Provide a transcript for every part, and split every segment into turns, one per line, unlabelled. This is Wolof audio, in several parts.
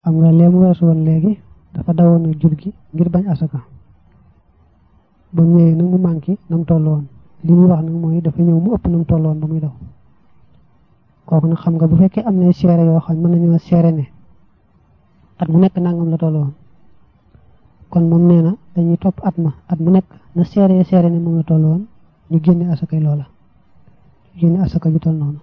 xam nga lee mu weesu woon léegi dafa dawoon a jur gi ngir bañ asaka ba mu ñëwee nag mu manqué na mu toll woon li muy wax nag mooy dafa ñëw mu ëpp na mu toll woon ba muy daw kooku nag xam nga bu fekkee am na seere yoo xam mën nañoo seere ne at mu nekk nangam la toll woon kon moom nee na dañuy topp at ma at mu nekk na seere seere ne moom la toll woon ñu génne asakay loola ñu génne asaka ju toll noonu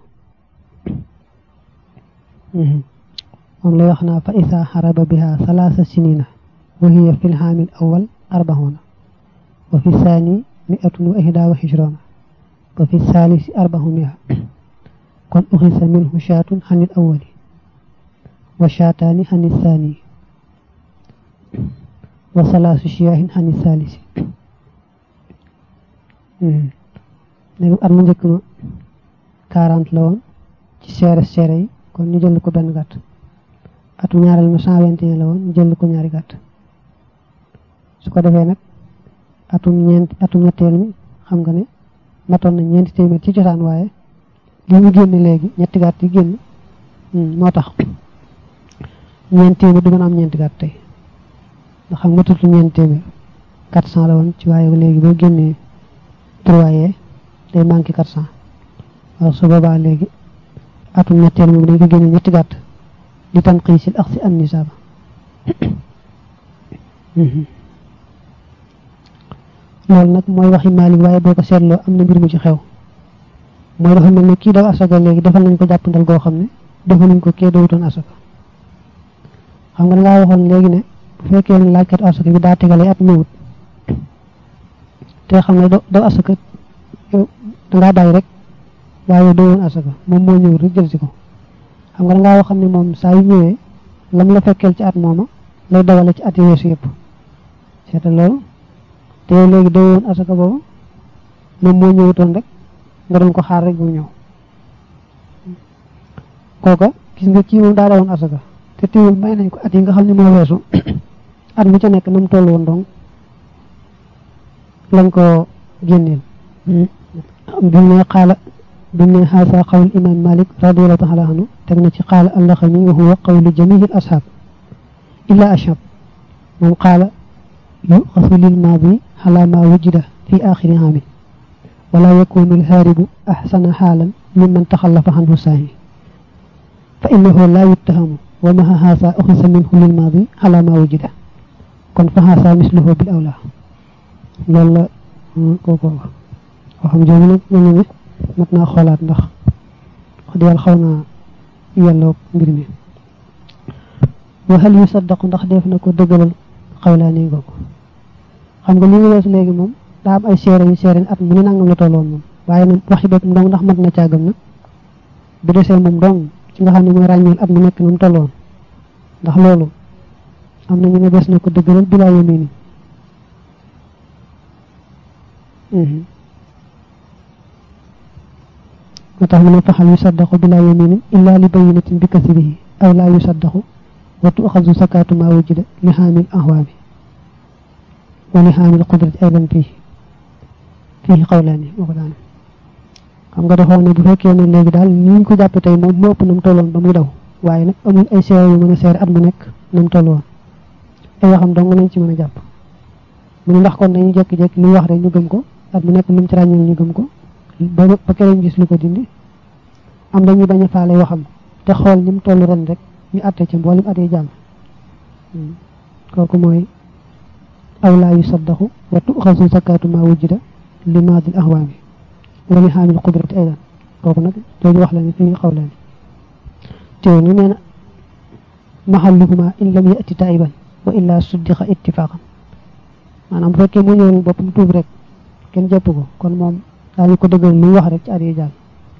moom lay wax naa fa isa xaraba biha salaasa sinina wa hiya fi lxaamil awal arbaxuna wa fi saani miatun wa ihda wa xishrona wa fi saalisi arbaxu mia kon uxisa minhu shaatun xanil awali wa shaataani xanil saani wa salaasu shiyaahin xanil saalisi léegi at mu njëkk ma quarante la woon ci seere seere yi kon ñu jël ko benn gàtt atu ñaareel ma cent vingt et un la woon ñu jël ko ñaari gàtt su ko defee nag atum ñeent atum ñetteel mi xam nga ne matoon na ñeenti téeméer ci cosaan waaye li ñu génn léegi ñetti gàtt yi génn moo tax ñeenti téeméer du mën a am ñeenti gàtt tey ndax xam nga tutu ñeenti téeméer quatre cent la woon ci waaye léegi boo génnee trois yee day manqué quatre cent waaw su boobaa léegi atum ñetteel moom dañ ko génne ñetti gàtt di tan xiisil ak si an nisaaba loolu nag mooy waxi Maalik waaye boo ko seetloo am na mbir mu ci xew mooy dafa mel ne kii daw asaka léegi defal nañ ko jàppandal goo xam ne defal nañ ko kee dawutoon asaka xam nga dangaa waxoon léegi ne bu fekkee ne laajkat asaka bi daa tegale at ñëwut te xam ne daw asaka yow dangaa bàyyi rek waaye dawoon asaka moom moo ñëwut rek jël si ko xam nga dangaa waxam ne moom saa yu ñëwee lam la fekkeel ci at mooma lay dawale ci at yi weesu yëpp seetal loolu te yow léegi dawoon asaka boobu moom moo ñëwutoon rek nga doon ko xaar rek mu ñëw kooka gis nga kii moom daa dawoon asaka te teewul may nañ ko at yi nga xam ne moo weesu at mu ca nekk na mu toll woon donc lañ ko génneel bi ne xaala bi ne xaasa xawul imam malik radiallahu taala anhu teg na ci xaala allaxami wa huwa qawlu jamihil ashab illa ashab moom xaala yuxasu lil maadi ala ma wujida fi axiri amin wala yakunu alhaaribu axsana xaalan mimman taxallafa anhu saahi fa innahu la yuttahamu wa maha xaasa uxisa minhu lil maadi ala ma wujida kon fa xaasa misluhu bil awla loolu la kooko waxam jooju nag mel na ne mat naa xoolaat ndax wax dëgg yàlla xaw naa yelloo mbir mi wa hal yusaddaqu ndax def na ko dëggalal xawlaani googu xam nga li ñu weesu léegi moom daa am ay seere yu seere at mu ne nangam la tolloon moom waaye nag waxi boppam dong ndax mat na càggam nag bu desee moom dong ci nga xam ne mooy ràññeel at mu nekk na mu tolloon ndax loolu am na ñu ne des na ko dëggalal bilaa yamini moo tax mu ne faxal yusaddaqu bila yaminin illa li bayinatin bi kasibihi aw laa yusaddaqu wa tuxazu sakatu ma wujida li xaamil ahwaami wa li xaamil qudrati aydan fii fii xawlaani moo ko daan xam nga dafa ne bu fekkee ne léegi daal ni ñu ko jàppe tey moom moo ëpp na mu tolloon ba muy daw waaye nag amul ay seere yu mën a seere at mu nekk na mu tolloon ay waxam dong nañ ci mën a jàpp mu ne ndax kon dañuy jékki-jékki li wax rek ñu gëm ko at mu nekk lu mu ci ràññeel ñu gëm ko ba ba keneen gis lu ko dindi am dañuy bañ a faale waxam te xool ni mu toll ren rek ñu atte ci mboolem at yi jàll kooku mooy aw laa yusaddaxu wa tuxasu zakatu ma wujida li maadil ahwaami wa li xaamil qudrati aydan kooku nag jooju wax la ne fii xaw la ne teew ñu nee na maxalluhuma in lam yati taiban wa illa suddiqa ittifaqan maanaam bu fekkee mu ñëwal boppam tuub rek kenn jàpp ko kon moom daañu ko dëggal lu wax rek ci at yi jàll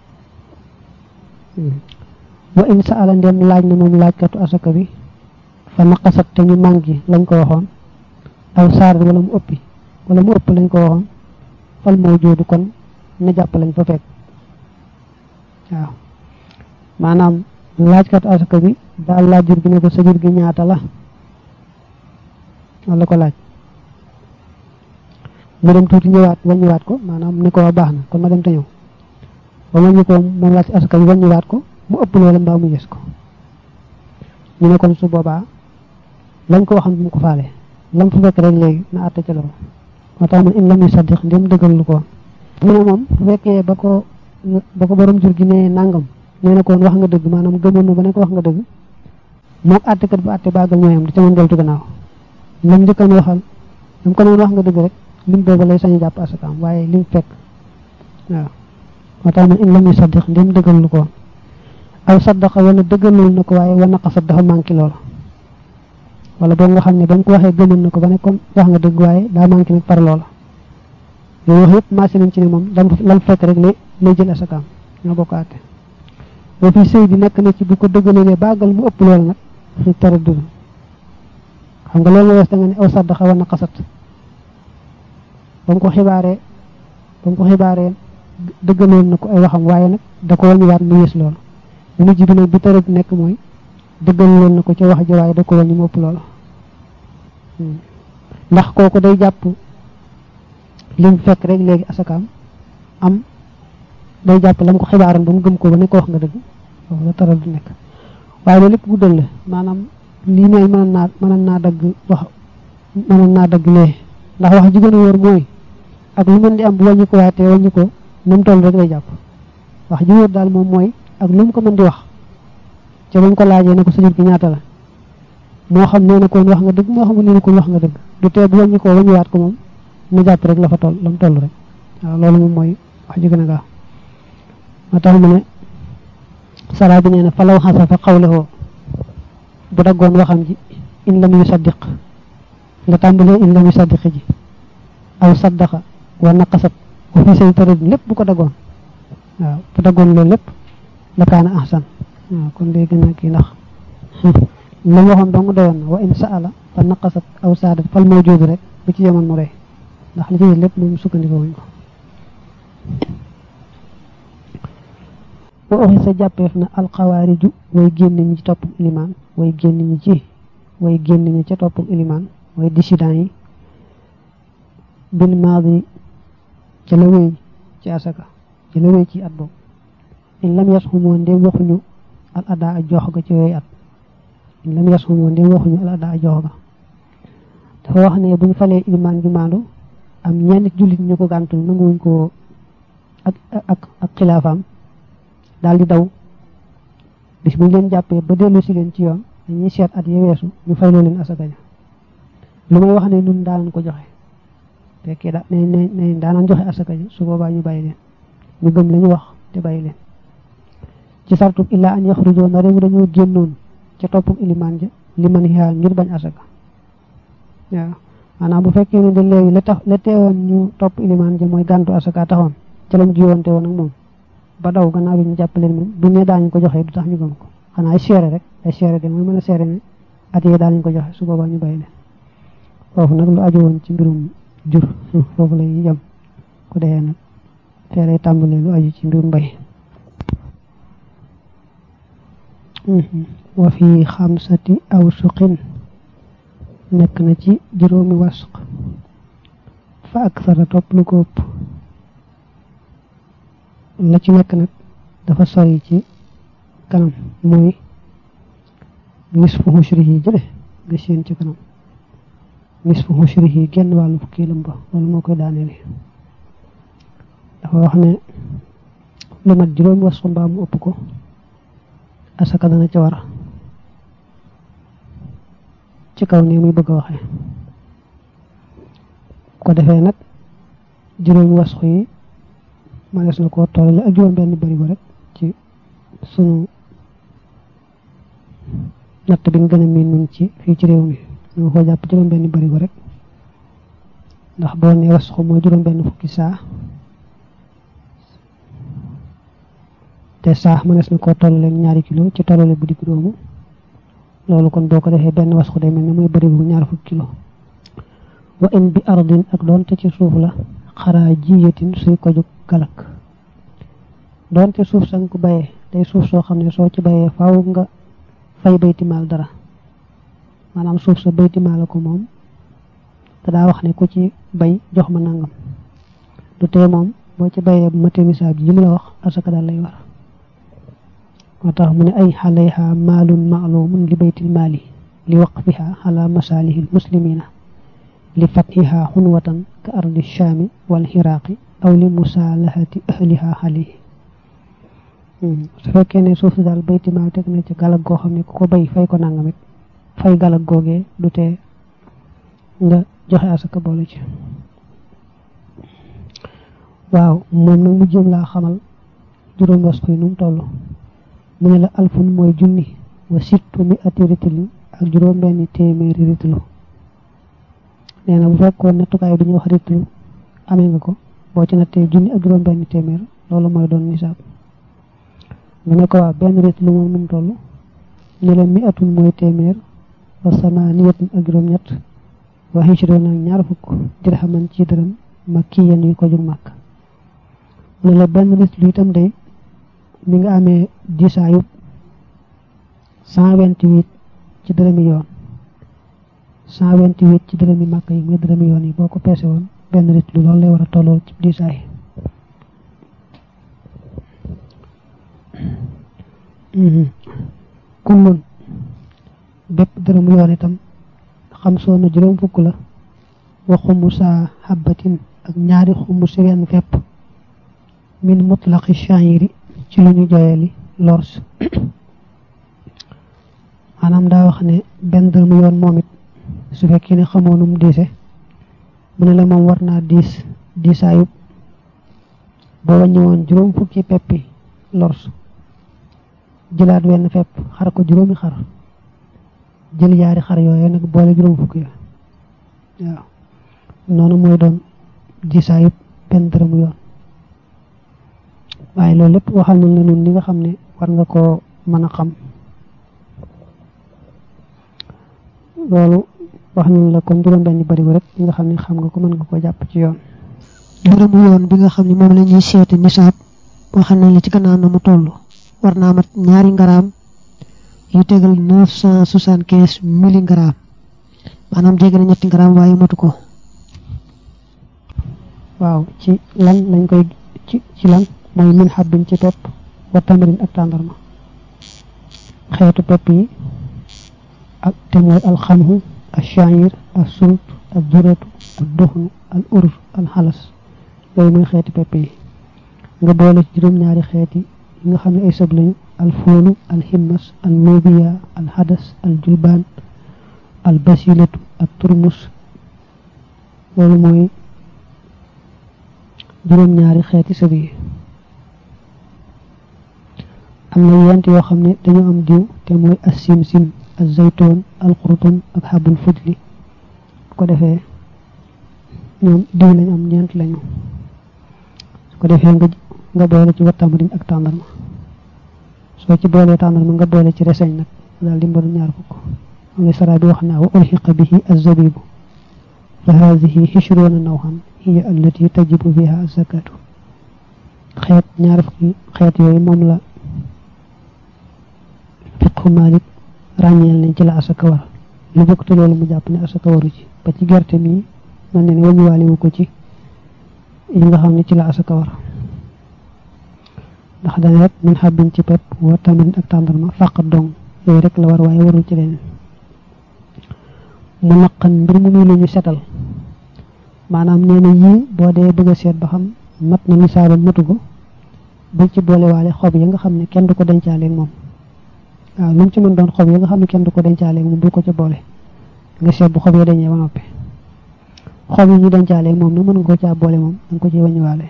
wa in saala ndem laaj na moom laajkatu asaka bi fa naqasat te ñu manqué lañ ko waxoon aw saar wala mu ëppi wala mu ëpp lañ ko waxoon fal moo joodu kon na jàpp lañ fa fekk waaw maanaam laajkatu asaka bi daal laaj jur gi ne ko sa jur gi ñaata la wala ko laaj mu dem tuuti ñëwaat wàññiwaat ko maanaam ni ko waa baax na kon ma dem te ñëw ba ma ñu ko moom laaj asaka bi wàññiwaat ko mu ëpp loola mbaa mu gis ko ñu ne kon su boobaa lañ ko waxam bu mu ko faale lam fa fekk rek léegi na àtte ca loolu moo tax man in lam yu saddiq ndem dëggal lu ko mu ne moom bu fekkee ba ko ba ko borom jur gi ne nangam nee na koon wax nga dëgg maanaam gëmoon na ba ne ko wax nga dëgg moog àttekat bu àtte baagal ñooyam di ca mën deltu gannaaw lam njëkkan waxal lam ko noon wax nga dëgg rek lim booba lay sañ jàpp asakaam waaye lim fekk waaw moo tax man in lam yu saddiq ndem dëggal lu ko aw saddaqa wala dëggalul na ko waaye wa naqasat dafa manqué loolu wala boog nga xam ne ba mu ko waxee gëmoon na ko ba ne kon wax nga dëgg waaye daa manqué nag par loola yooyu wax yëpp maase nañ ci ne moom lam lam fekk rek lay lay jël asakaam ñoo bokk àtte boo fi sëy bi nekk na ci bu ko dëggalee bàggal mu ëpp loolu nag fi tara dul xam nga loolu wees da nga ne aw saddaqa wa naqasat ba mu ko xibaaree ba mu ko xibaaree dëggaloon na ko ay waxam waaye nag da ko wàññiwaat mu yées loolu bu mujj bi nag bi tara nekk mooy dëggal loon na ko ca wax ji waaye da ko wàññi mu ëpp loolu ndax kooku day jàpp lim fekk rek léegi asakaam am day jàpp lam ko xibaaram ba mu gëm ko ba ne ko wax nga dëgg foofu la tara du nekk waaye loolu lépp guddal la maanaam lii mooy mënoon naa mënoon naa dagg wax mënoon naa dagg lee ndax wax ji gën a wóor mooy ak lu mën di am bu wàññi ko waatee wàññi ko nu mu toll rek lay jàpp wax ji wóor daal moom mooy ak lu mu ko mën di wax ca ba mu ko laajee ne ko sa jur gi ñaata la moo xam nee na koon wax nga dëgg moo xam nee na koon wax nga dëgg du tee bu wàññi ko wàññiwaat ko moom na jàpp rek la fa toll la mu toll rek waaw loolu moom mooy wax ji gën a gaaw moo tax mu ne sara bi nee na falaw xasa fa xawlewoo bu daggoon waxam ji in lam yu saddiq nga tàmbalee in lam yu saddiq ji aw saddaqa wa naqasat wa fi say tërëd lépp bu ko daggoon waaw bu daggoon loolu lépp la kaana ahsan waaw kon day gën a kii ndax la mu waxoon dong doyoon na wa in saala fa naqasat aw saadat fal mawjuud rek bu ci yemoon mu rey ndax li ci lépp moom sukkandiko wuñ ko wa oxi sa jàppeef na alxawaariju way génn ñi ci topp ilimaan way génn ñi ci way génn ñi ca topp ilimaan way dissident yi bil maadi ca la wéy ci asaka ci la wéy ci at boobu in lam yas xumoo ndem waxuñu al adaa a jox ga ci yooyu at in lam yas xumoo ndem waxuñu al adaa a jox ga dafa wax ne buñ falee ilimaan ju maandu am ñenn jullit ñu ko gàntul nanguwuñ ko ak ak ak xilaafaam daal di daw bis buñ leen jàppee ba dellu si leen ci yoon dañuy seet at ya weesu ñu fayloo leen asaka ja lu may wax ne nun daanan ko joxe fekkee da ne ne ne daanan joxe asaka ja su boobaa ñu bàyyi leen ñu gëm la ñu wax te bàyyi leen ci sartub illaa an yaxrujoo na réew dañoo génnoon ca toppuk ilimaan ja li man xiyaa ngir bañ asaka waaw maanaam bu fekkee ne de léegi la tax la teewoon ñu topp ilimaan ja mooy gàntu asaka taxoon ca lañ jiwoonte woon ak moom ba daw gannaaw bi ñu jàppaleen moom bu ne daañu ko joxe du tax ñu gëm ko xanaa ay seere rek ay seere de mooy mën a seere ne at yee daañu ko joxe su boobaa ñu bàyyi leen foofu nag lu aju woon ci mbirum jur foofu lay yem ku dee nag teelay tàmbalee lu aju ci mbirum mbay wa fi xamsati aw suqin nekk na ci juróomi wasq fa ak sara topp lu ko ëpp la ci nekk nag dafa sori ci kanam mooy nisfu xushrihi jële nga seen ci kanam nisfu xushrihi genn wàllu fukkiilam ba loolu moo koy daaneele dafa wax ne lu mat juróomi wasq mbaa mu ëpp ko asaka dana ca war ci kaw nii muy bëgg a waxee ko defee nag juróomi wasq yi manees na koo tollale ak juróom benn bari ba rek ci sunu natt bi nga gën a miin nun ci fii ci réew mi ñu ko jàpp juróom benn bari ba rek ndax boo ne wasxu mooy juróom benn fukki saa te saa manees na koo tollale ñaari kilo ci tollale bu digg doomu loolu kon boo ko defee benn wasxu day mel ne muy bari bu ñaar fukki kilo wa in bi ardin ak doonte ci suuf la xaraa jiyatin suy ko jóg galak doonte suuf sang ko bayee day suuf soo xam ne soo ci bayee faaw nga fay baytimaal dara maanaam suuf sa baytimaal ko moom te daa wax ne ku ci bay jox ma nangam du tee moom boo ci bayee bu mate misaab ji mu la wax asaka daal lay war moo tax mu ne ay xalayha maalun maalumun li baytil maali li waqfiha ala masalihi almuslimina li fathiha xunwatan ka ardi shaami wal xiraaqi aw li musaalahati ahliha alayhi su fekkee ne suuf si daal bayti maa teg na ci galag goo xam ne ku ko bay fay ko nangamit fay galag googee du tee nga joxe asaka boole ci waaw moom nag mu jëm laa xamal juróom wasku yi nu mu toll mu ne la alfun mooy junni wa sittu mi ati ritlu ak juróom benn téeméeri ritlu nee na bu fekkoon nattukaay bi ñu wax ritlu amee nga ko boo ci nattee junni ak juróom benn téeméer loolu mooy doon nisaab nga ne ko waa benn ritlu moom nu mu toll ne la mi atun mooy téeméer wa samaaniyatun ak juróom ñett wa hijroon ak ñaar fukk dirhaman ci dërëm ma kii yenn yu ko jug màkk mu ne la benn ritlu itam day mi nga amee diisaayub cent vingt-huit ci dërëmi yoon cent vingt-huit ci dërëmi màkk yi muy dërëmi yoon yi boo ko peese woon benn ritlu loolu lay war a tollool ci diisaay kullun bépp dërëmu yoon itam xam soo na juróom fukk la wa xumusa xabbatin ak ñaari xumus wenn fepp min mutlaqi sha'iri ci lu ñu joyeli lors maanaam daa wax ne benn dërëmu yoon moom it su fekkee ne xamoonum diise mu ne la moom war naa diis diisaayub boo wàññi woon juróom fukki peppi lors jëlaat wenn fepp xar ko juróomi xar jël yaari xar yooyu nag boole juróom fukki ya waaw noonu mooy doon diisaayub benn dërëmu yoon waaye loolu lépp waxal nañ la nun li nga xam ne war nga koo mën a xam loolu wax nañ la kon juróom benn barigo rek li nga xam ne xam nga ko mën nga ko jàpp ci yoon
dërëmu yoon bi nga xam ne moom la ñuy seeti nisaab waxal nañ la ci gannaaw na mu toll war naa mat ñaari ngaraam yu tegal neuf cent soixante quinze milligrammes maanaam jege na ñetti ngaraam waaye matu ko
waaw ci lan lañ koy ci ci lan mooy min xabbin ci pepp wa tamarin ak tàndarma xeetu pepp yi ak te mooy alxamhu al sha'ir al sult al duratu al duxnu al ur al xalas yooyu mooy xeeti pepp yi nga boole ci juróom-ñaari xeeti yi nga xam ne ay sëb lañu al foolu al himmas al nubiya al hadas al julbaan al basilatu ak turmus loolu mooy juróom-ñaari xeeti sëb yi am na yent yoo xam ne dañu am diw te mooy as sim sim az zaytoon al xurtum ak xabul fujli ko defee ñoom diw lañ am ñeent lañu su ko defee nga nga boole ci wattamarin ak tàndarma soo ci boolee tàndarma nga boole ci reseñ nag daal di mbaru ñaar fukk am sara bi wax naa wa ulxiqa bihi az-zabibu fa haadihi xishruuna nawhan hiya allati tajibu fiha az-zakatu xeet ñaar fukki xeet yooyu moom la fiqhu Malik ràññeel nañ ci la asaka war lu bokk te loolu mu jàpp ne asaka waru ci ba ci gerte mi man ne ne wañuwaale wu ko ci yi nga xam ne ci la asaka war ndax dana rek min xabbin ci pepp wa tamarin ak tàndarma fàq dong yooyu rek la war waaye warul ci leneen mu naqan mbir mu muy lu ñu setal maanaam nee na yii boo dee bëgg a seet ba xam mat na nisaabam matu ko bul ci boolewaale xob yi nga xam ne kenn du ko dencaaleeg moom waaw lu mu ci mën doon xob yi nga xam ne kenn du ko dencaaleeg moom bul ko ca boole nga seet bu xob yi dañee ba noppi xob yi ñu dencaaleeg moom nag mën nga ko caa boole moom danga ko ci wàññiwaale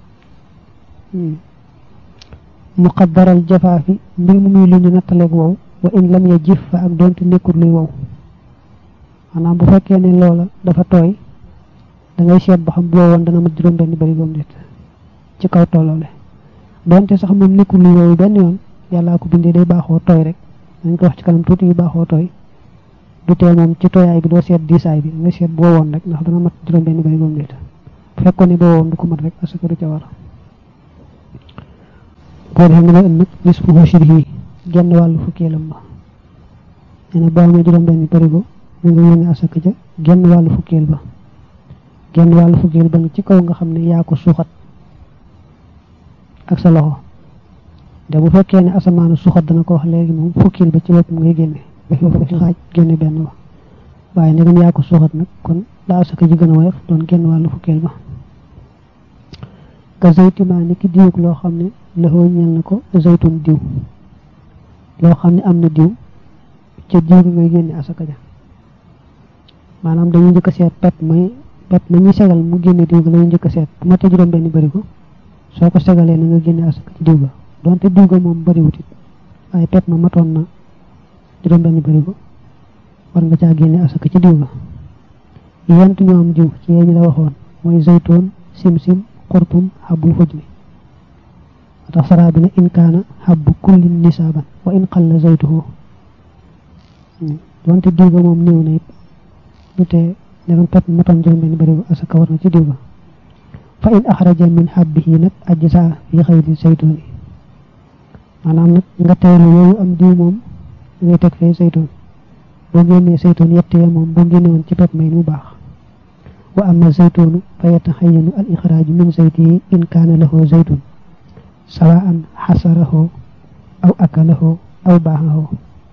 muqaddaral jafaafi mbir mu muy lu ñu nattaleeg wow wa in lam ya jif fa ak doonte nekkul luy wow maanaam bu fekkee ne loola dafa tooy da ngay seet ba xam bu wowoon dana mat juróom benn barigoom déet ci kaw tolloole doonte sax moom nekkul luy wow benn yoon yàllaa ko bindee day baaxoo tooy rek dañ ko wax ci kanam tuuti yu baaxoo tooy du tee moom ci tooyaay bi doo seet diisaay bi nga seet bu wowoon rek ndax dana mat juróom benn barigoom déet bu fekkoon ne bu wowoon du ko mat rek parce que du ca war boo defee mu la ënd nag nis fu hushrihi genn wàllu fukkeelam ba nee na boo amee juróom benn barigo mu nga yónnee asaka ja genn wàllu fukkeel ba genn wàllu fukkeel ba nga ci kaw nga xam ne yaa ko suuxat ak sa loxo de bu fekkee ne asamaanu suuxat dana ko wax léegi moom fukkeel ba ci boppam ngay génne nga ko def xaaj génne benn ba waaye ndegam yaa ko suuxat nag kon daa asaka ji gën a woyof doon génn wàllu fukkeel ba ka zaytima ni ki diwug loo xam ne laxoo ñel na ko zaytun diw loo xam ne am na diw ca diw bi ngay génne asaka ja maanaam dañuy njëkk a seet pep may pep ma ñuy segal mu génne diw ga lañuy njëkk a seet bu ma te juróom benn bërigo soo ko segalee na nga génne asaka ci diw ga donte diw ga moom bëriwut it waaye pep ma matoon na juróom benn bërigo war nga caa génne asaka ci diw ga yent ñoo am diw ci yee ñu la waxoon mooy zaytoon sim-sim xurtum xabbul xuj mi tax saraa bi ne in kaana xabbu kullin nisaaban wa in qalla zaytuhu donte diw ga moom néew na it du tee ndegam pep matoon juróom benn bërigo asaka war na ci diw ga fa in axraja min xabbihi nag ajsa fi xayri zaytuuni maanaam nag nga teelu yooyu am diw moom ngay teg fee zaytuun boo génnee zaytuun yettee moom boo génne woon ci pep may mu baax wa amma zaytuunu fa yataxayanu al ixraaju min zaytihi in kaana lahu zaytun sawaan xasarahu aw akalahu aw baaxahu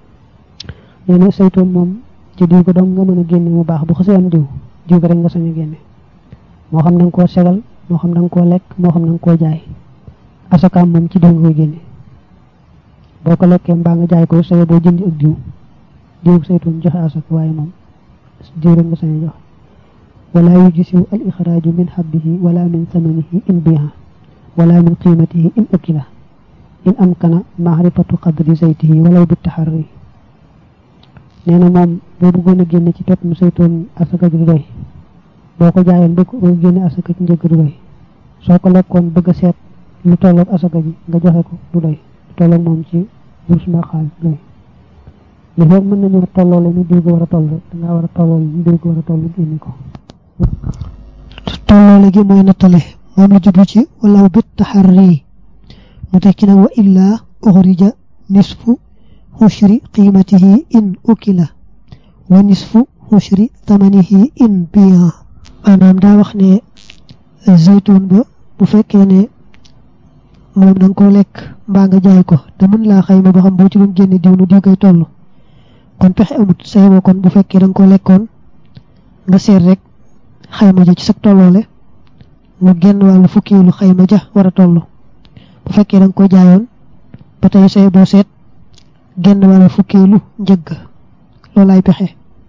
nee na zaytuun moom ci diw ko dong nga mën a génne mu baax bu xasee am diw diw ko rek nga sañ a génne moo xam da nga koo segal moo xam da nga koo lekk moo xam da nga koo jaay asakaam moom ci diw nga koy génne boo ko lekkee mbaa nga jaay ko saye boo jëndi ak diw diw saytuun joxe asaka waaye moom diw rek nga sañ a joxe wala yujisiw al ixraaju min xabbihi wala min samanihi in biha wala min qiimatihi in ukila in amkana maarifatu qadri zaytihi walaw bi taxarri nee na moom boo bëggoon a génne ci pepp mu saytuun asaka ji du doy boo ko jaayoon bëgg boo génne asaka ci njëgg du doy soo ko lekkoon bëgg a seet lu tolloog asaka ji nga joxe ko du doy lu tolloog moom ci bourse mbaa xaalis doy li foog mën nañu tolloole ni diw ko war a toll rek dangaa war a tolloole ni diw ko war a toll génne ko
tolloole gi mooy nattale moom la jublu ci walaw bit taxarri mu teg ci nag wa illaa uxrija nisfu xushri qiimatihi in ukila wa nisfu xushri tamanihi in biya maanaam daa wax ne zaytuun ba bu fekkee ne moom da nga koo lekk mbaa nga jaay ko te mën laa xayma ba xam boo ci doon génne diw nu diw koy toll kon pexe amut say boo kon bu fekkee da nga koo lekkoon nga seet rek xayma ja ci sa tolloole mu génn wàllu fukkiilu xayma ja war a toll bu fekkee da nga koo jaayoon ba tey say boo seet génn wàllu fukkiilu njëgg loolaay pexe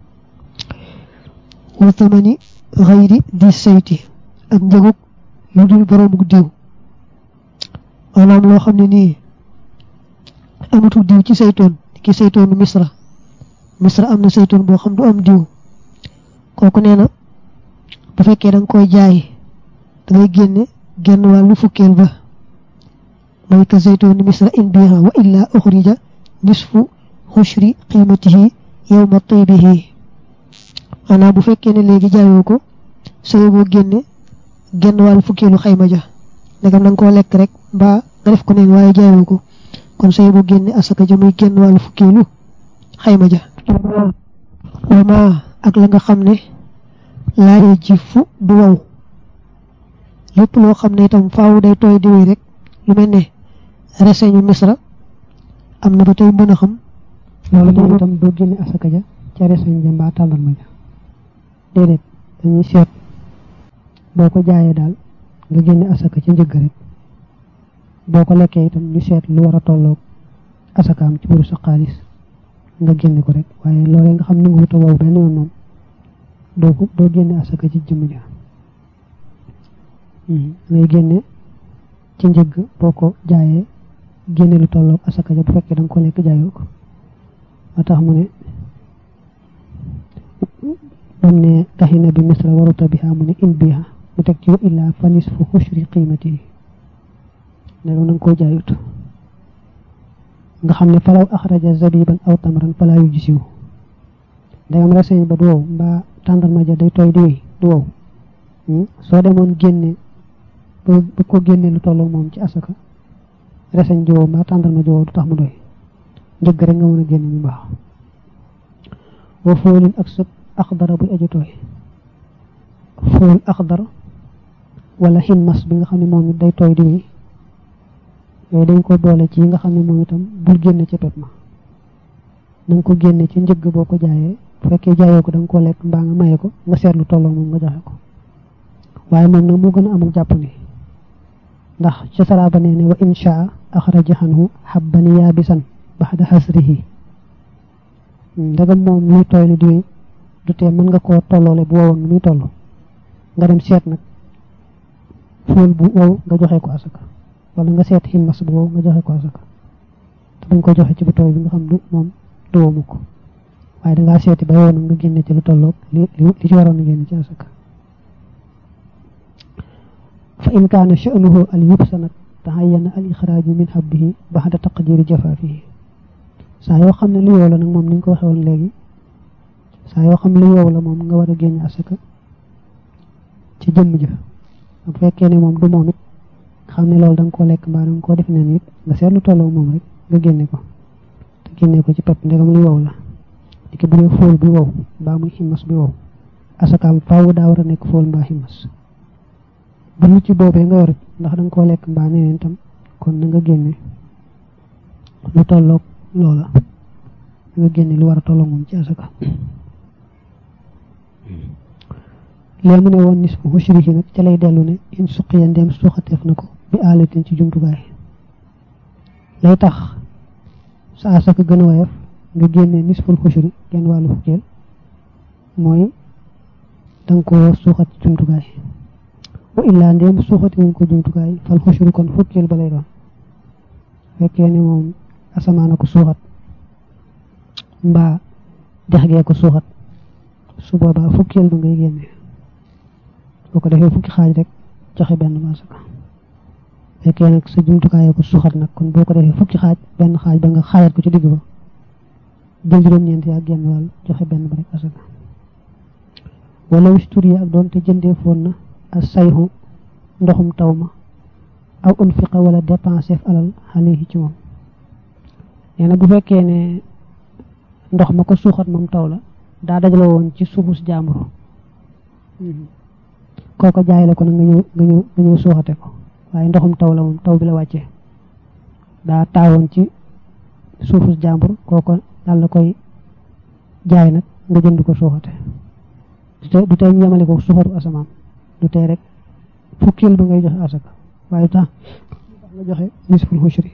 wa tamani xayri di sayti ak njëgug lu dul boroomuk diw maanaam loo xam ne nii amatul diw ci saytoon ki saytoonu misra misra am na saytoon boo xam du am diw kooku nee na bu fekkee da nga koy jaay da ngay génne genn wàllu fukkeel ba mooy ka saytoonu misra in biha wa illa uxrija nisfu xushri qiimatihi yowma taybihi maanaam bu fekkee ne léegi jaayoo ko sayo boo génne genn wàllu fukkeelu xayma ja ndegam da nga koo lekk rek mbaa nga def ko neen waaye jaayoo ko kon sayo boo génne asaka ja muy genn wàllu fukkeelu xayma ja wama ak la nga xam ne laa ji fu du wow lépp loo xam ne itam faaw day tooy di wéy rek lu mel ne reseñu misra am na ba tey mën a xam
loolu moom itam doo génne asaka ja ca reseñ ja mbaa tàndarma ja déedéet dañuy seet boo ko jaayee daal nga génne asaka ca njëgg rek boo ko lekkee itam ñu seet lu war a tolloog asakaam ci wuru sa xaalis nga génne ko rek waaye loolee nga xam ni nga wuta wow benn yoon moom doo ko doo génne asaka ci jëmm ja ngay génne ci njëgg boo ko jaayee génne lu tolloog asaka ja bu fekkee da nga ko lekk jaayoo ko ma tax mu ne bam ne taxina bi misra waruta biha mu ne in biha mu teg ci wa illaa fa nisfu xushri qiimati ne nga koo jaayut nga xam ne falaw axraja zabiban aw tamran falaa yu gisiw ndegam reseñ ba du wow mbaa tàndarma ja day tooy di wéy du wow soo demoon génne ba ba ko génne lu tolloog moom ci asaka reseñ ji wow mbaa tàndarma ji wow du tax mu doy njëgg rek nga mën a génne mu baax wa foolin ak sëb axdara buy aju tooy fool axdar wala ximmas bi nga xam ne moom it day tooy di wéy yooyu dañ ko boole ci yi nga xam ne moom itam bul génne ca pep ma na nga ko génne ci njëgg boo ko jaayee bu fekkee jaayoo ko da nga koo lekk mbaa nga maye ko nga seetlu tolloo moom nga joxe ko waaye moom nag moo gën a amul jàpp ni ndax ca saraaba nee ne wa inshaa axraja xanhu xabban yaabisan baxda xasrihi ndegam moom luy tooy li di du tee mën nga koo tolloole bu wowoon nu muy toll nga dem seet nag fóol bu wow nga joxe ko asaka wala nga seet ximmas bu wow nga joxe ko asaka te dañ ko joxe ci bu tooy bi nga xam du moom du womu ko waaye dangaa seeti ba yow nag nga génne ci lu tolloog li li ci waroon a génne ci asaka fa in kaana sha'nuhu al yubsa nag taxayyana al ixraaju min habbihi baxda taqdiri jafaafihi saa yoo xam ne lu yow la nag moom ni ñu ko waxee woon léegi saa yoo xam ne lu yow la moom nga war a génne asaka ci jëmm ja bu fekkee ne moom du moom it xam ne loolu da nga koo lekk mbaa da nga koo def neen it nga seetlu tolloo moom rek nga génne ko te génne ko ci pepp ndegam lu yow la diki bu dee fóol bi wow mbaa muy ximmas bi wow asakaam faaw daa war a nekk fóol mbaa ximmas bu lu ci boobee nga yor ndax da nga koo lekk mbaa neneen tam kon na nga génne lu tolloog loola nga génne lu war a tolloo moom ci asaka léegi mu ne woon nisfu hushrihi nag ca lay dellu ne in suqiya ndem suuxateef na ko bi aalatin ci jumtukaay lay tax sa asaka gën a woyof nga génne nisful xushri genn wàllu fukkeel mooy danga ko suuxat ci jumtukaay wa illaa ndéem suuxati wuñ ko jumtukaay fal xushri kon fukkeel ba lay doon fekkee ne moom asamaana ko suuxat mbaa dex gee ko suuxat su boobaa fukkeel ba ngay génne boo ko defee fukki xaaj rek joxe benn masaka fekkee nag sa jumtukaay ko suuxat nag kon boo ko defee fukki xaaj benn xaaj ba nga xaajat ko ci digg ba jël juróom-ñeent yaa génn wàll joxe benn ba rek asaka wala wistur yi ak doon te jëndee foon na ak sayxu ndoxum taw ma aw unfiqa wala dépensé alal xale yi ci moom nee na bu fekkee ne ndox ma ko suuxat moom taw la daa dajale woon ci suufus jaambur kooko jaay la ko nag nga ñëw nga ñëw nga ñëw suuxate ko waaye ndoxum taw la moom taw bi la wàccee daa taawoon ci suufus jaambur kooko daal la koy jaay nag nga jënd ko suuxate du tey ñu yemale ko suuxatu asamaan du tey rek fukkil ba ngay joxe asaka waaye tax nga joxe nisful xushri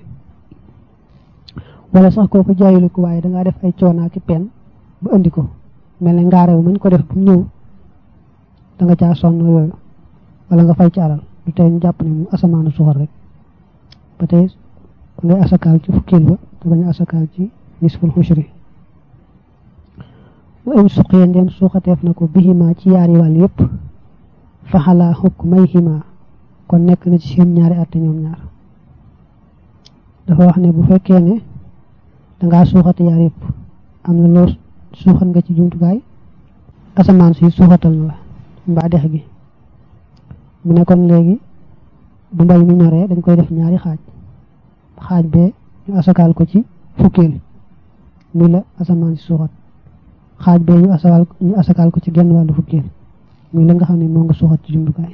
wala sax kooku jaayilu ko waaye dangaa def ay coonaa ki pen ba indi ko mel ne ngaarew mañ ko def bu ñëw da nga caa sonn yooyu wala nga fay ci alal du tey ñu jàpp ne mu asamaanu suxar rek ba tey ngay asakaal ci fukkil ba te bañ a asakaal ci nisful xushri wa in suqiya ndem suuxateef na ko bihima ci yaari wàll yépp faxalaa xukk may xima kon nekk na ci seen ñaari àtte ñoom ñaar dafa wax ne bu fekkee ne dangaa suuxate yaar yépp am na loo suuxat nga ci jumtukaay asamaan si suuxatal na la mbaa dex gi mu ne kon léegi bu mbay mi ñoree dañ koy def ñaari xaaj xaaj bee ñu asakaal ko ci fukkeel muy la asamaan si suuxat xaaj bee ñu asakaal ñu asakaal ko ci genn wàllu fukkeel muy la nga xam ne moo nga suuxat ci jumtukaay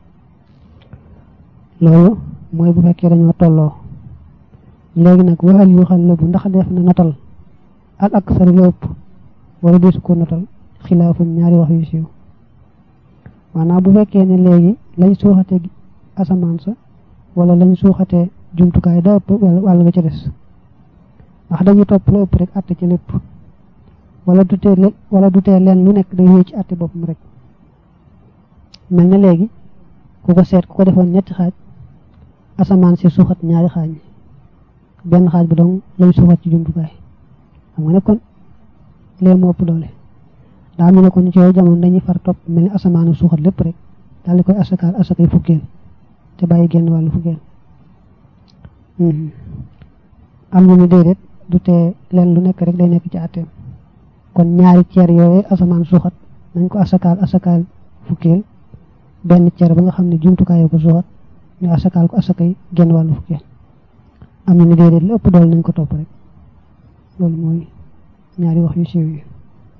loolu mooy bu fekkee dañoo tolloo léegi nag waxal yu xal la bu ndax def na natal al aksar la ëpp wala deesu ko natal xilaafum ñaari wax yu siiw maanaam bu fekkee ne léegi lañ suuxatee asamaan sa wala lañ suuxatee jumtukaay da ëpp wàll nga ca des ndax dañuy topp la ëpp rek àtte ci lépp wala du tee wala du tee leen lu nekk day wéy ci àtte boppam rek mel na léegi ku ko seet ku ko defoon ñetti xaaj asamaan si suuxat ñaari xaaj benn xaaj bi dong lañ suuxat ci jumtukaay xam nga ne kon lee moo ëpp doole daa mu ne kon ci yooyu jamono dañuy far topp mel ni asamaanu suuxat lépp rek daal di koy asakaal asakay fukkeel te bàyyi genn wàllu fukkeel am ñu ni déedéet du tee leen lu nekk rek day nekk ci àtteem kon ñaari ceer yooyu asamaan suuxat nañ ko asakaal asakaal fukkeel benn ceer ba nga xam ne jumtukaayoo ko suuxat ñu asakaal ko asakay genn wàllu fukkeel am ñu ni déedéet lu ëpp doole nañ ko topp rek loolu mooy ñaari wax yu siiw yi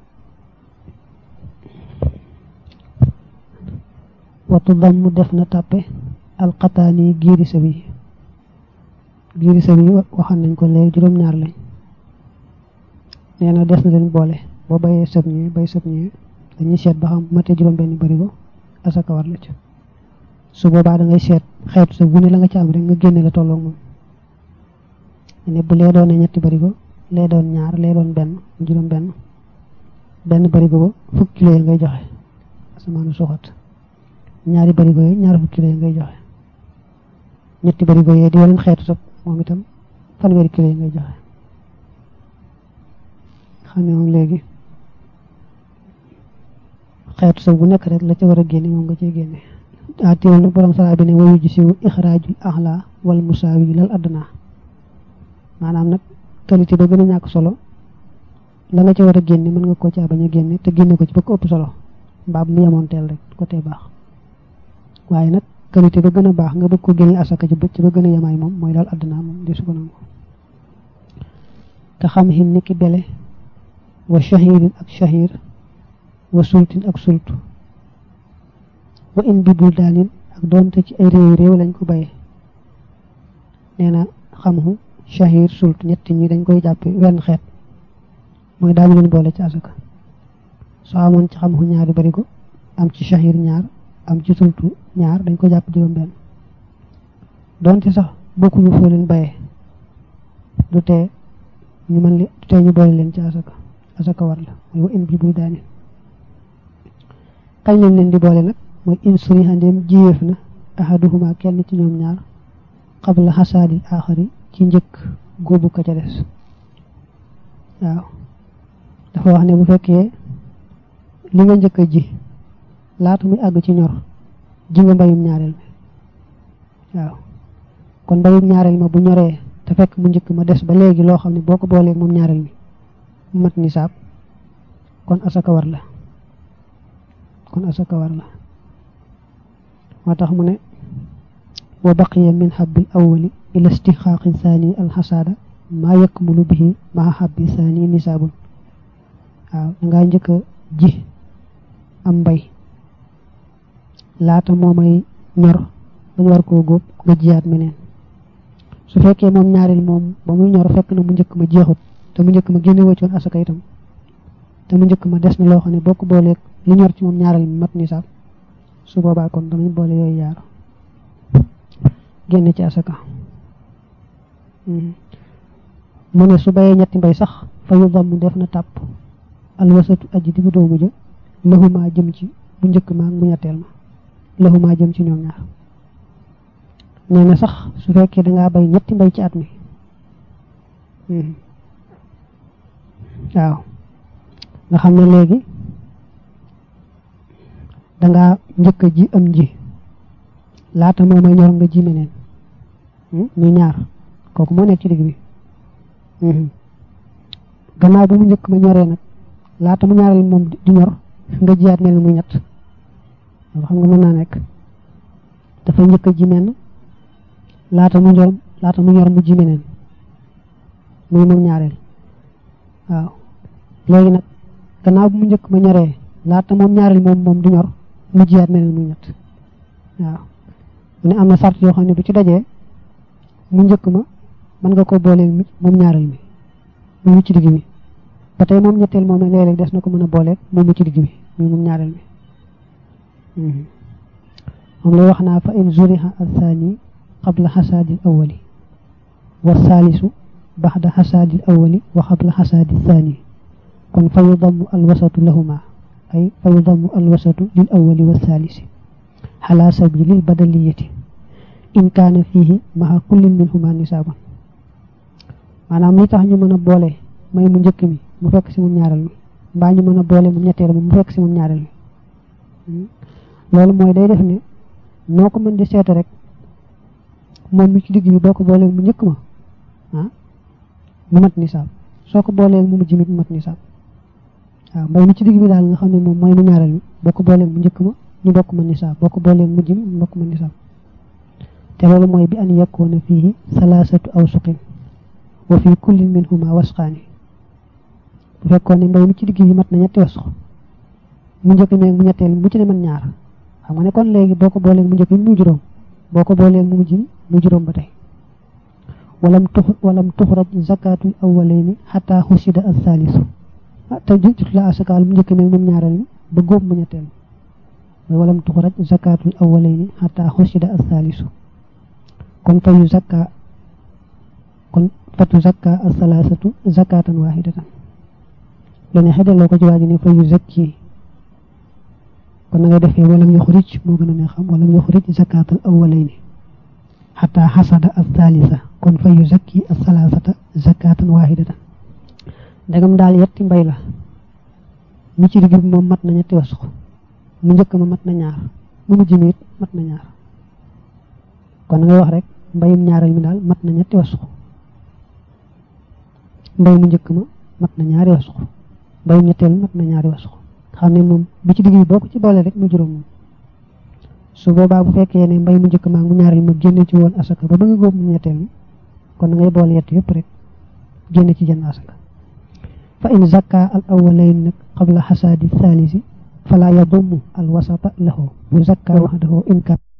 watu dam mu def na tàppe alxataani giiri sa bi giiri sa bi waxan nañ ko léegi juróom-ñaar lañ nee na des na leen boole boo bayee sëb ñee bay sëb ñee dañuy seet ba xam matee juróom benn barigo asaka war la ca su boobaa da ngay seet xeetu sa bu ne la nga ci am rek nga génne la tolloog moom ne bu lee doon ñetti barigo lee doon ñaar lee doon benn juróom benn benn barigo ba fukki kilo yi ngay joxe asamaanu suxat ñaari barigo yi ñaar fukki kilo yi ngay joxe ñetti barigo yi di yeneen xeetu sab moom itam fanweeri kilo yi ngay joxe xam ne moom léegi xeetu sab bu nekk rek la ca war a génne moom nga cee génne ah teewul nag borom sara bi ne wayu ji siwu ixraajul axla wal musaawi lal adduna maanaam nag qualité ba gën a ñàkk solo la nga ca war a génne mën nga koo caa bañ a génne te génne ko ci ba ko ëpp solo mbaa mu yemoon teel rek ko tee baax waaye nag qualité ba gën a baax nga bëgg ko génne asaka ci ci ba gën a yemaay moom mooy lal adduna moom di su ko nangu te xam xin ni ki bele wa shahirin ak shahir wa sultin ak sultu wa in bi buldaanin ak doonte ci ay réew réew lañ ko baye nee na xamhu shahir sult ñett ñi dañ koy jàppe wenn xeet mooy daañu leen boole ci asaka soo amoon ci xamhu ñaari barigo am ci shahir ñaar am ci sultu ñaar dañ ko jàpp juróom benn doonte sax bokkuñu foo leen baye du tee ñu mën li du tee ñu boole leen ci asaka asaka war la mooy wa in bi buldaanin kañ lañ leen di boole nag mooy in suriha ndéem jiyeef na ahaduhuma kenn ci ñoom ñaar qabla xasaadil aaxari ci njëkk góobu ka ca des waaw dafa wax ne bu fekkee li nga njëkk a ji laata muy àgg ci ñor ji nga mbayum ñaareel mi waaw kon mbayum ñaareel ma bu ñoree te fekk mu njëkk ma des ba léegi loo xam ne boo ko boolee moom ñaareel mi mu mat nisaab kon asaka war la kon asaka war la moo tax mu ne wa baqiya min xabbil awwali ila istixaaqi thani alxasaada maa yakmulu bihi maa xabbi thani nisaabun waaw dangaa njëkk a ji am mbay laata moo may ñor bañ war koo góob nga jiyaat meneen su fekkee moom ñaareel moom ba muy ñor fekk na mu njëkk ma jeexut te mu njëkk ma génne wëccoon asaka itam te mu njëkk ma des na loo xam ne boo ko booleeg li ñor ci moom ñaareel mi mat nisaab su boobaa kon danañ boole yooyu yaar génn ci asaka mu ne su bayee ñetti mbay sax fa yu damm def na tàpp alwasatu aji diggu doomu ja laxumaa jëm ci bu njëkk ma ak bu ñetteel ma laxumaa jëm ci ñoom ñaar nee na sax su fekkee dangaa bay ñetti mbay ci at mi waaw nga xam ne léegi dangaa njëkk a ji am ji laata moo may ñor nga ji meneen muy ñaar kooku moo nekk ci digg bi gannaaw bu mu njëkk ma ñoree nag laata mu ñaareel moom di ñor nga jiyaat mel ni muy ñett loolu xam nga mën naa nekk dafa njëkk a ji menn laata mu ñor laata mu ñor mu ji meneen muy moom ñaareel waaw léegi nag gannaaw bu mu njëkk ma ñoree laata moom ñaareel moom moom di ñor mu jiyaat mel ni muy ñett waaw mu ne am na sart yoo xam ne bu ci dajee mu njëkk ma mën nga ko booleel moom ñaareel mi mu ci digg bi ba tey moom ñetteel moom léeg-léeg des na ko mën a booleeg moom mu ci digg bi muy moom ñaareel mi moom lay wax naa fa in zuriha athani qabla xasaadi awali wa saalisu baxda xasaadi awali wa qabla xasaadi thani kon fa yudamu alwasatu lahuma ay fa yudamu alwasatu lil awali wa saalisi xala sabilil badaliyati in kaana fiihi maxa kullin minhuma nisaaban maanaam li tax ñu mën a boole may mu njëkk mi mu fekk si mu ñaareel mi mbaa ñu mën a boole mu ñetteel mi mu fekk si mu ñaareel mi loolu mooy day def ne noo ko mën di seete rek moom mi ci digg bi boo ko boolee mu njëkk ma ah mu mat nisaab soo ko boolee mu mujj mi mu mat nisaab waaw mbay mi ci digg bi daal nga xam ne moom mooy mu ñaareel mi boo ko boolee mu njëkk ma ñu bokk ma nisaab boo ko boolee mu mujj mi ñu bokk ma nisaab te loolu mooy bi an yakkoona fii salaasatu awsuqin wa fi kullin minhuma wasqaani bu fekkoon ne mbay mi ci digg bi mat na ñetti wasq mu njëkk meeg mu ñetteel mu ci ne man ñaar xam nga ne kon léegi boo ko boolee mu njëkk mi mu juróom boo ko boolee mu mujj mu juróom ba tey walam tux walam tuxraj zakatul awwalayni xataa xusida al thalisu te jut la asakaal mu njëkk mi moom ñaareel mi ba góob mu ñetteel mi walam tuxraj zakatul awwalayni xataa xusida al thalisu kon fayu zakka kon fatu zakka al thalathatu zakatan wahidatan lu ne xedaloo ko ci waaji ne fayu zakki kon na nga defee walam yuxrij moo gën a ne xam walam yuxrij zakatal awwalayni xataa xasada al thalitha kon fa yu zakki al thalathata zakatan wahidatan ndegam daal yetti mbay la mi ci digg bi moom mat na ñetti wasux mu njëkk ma mat na ñaar mu mujj mi it mat na ñaar kon na ngay wax rek mbayum ñaareel mi daal mat na ñetti wasux mbay mu njëkk ma mat na ñaari wasux mbayum ñetteel mat na ñaari wasux xam ne moom bi ci digg bi boo ko ci boole rek mu juróom moom su boobaa bu fekkee ne mbay mu njëkk maa mu ñaareel ma génne ci woon asaka ba ba nga góob mu ñetteel mi kon na ngay boole yett yëpp rek génne ci jënn asaka fa in zakka al awwalayn nag qabla xasaadi thalisi fala yadumu al wasata lahu bu zakka waxdahu in kat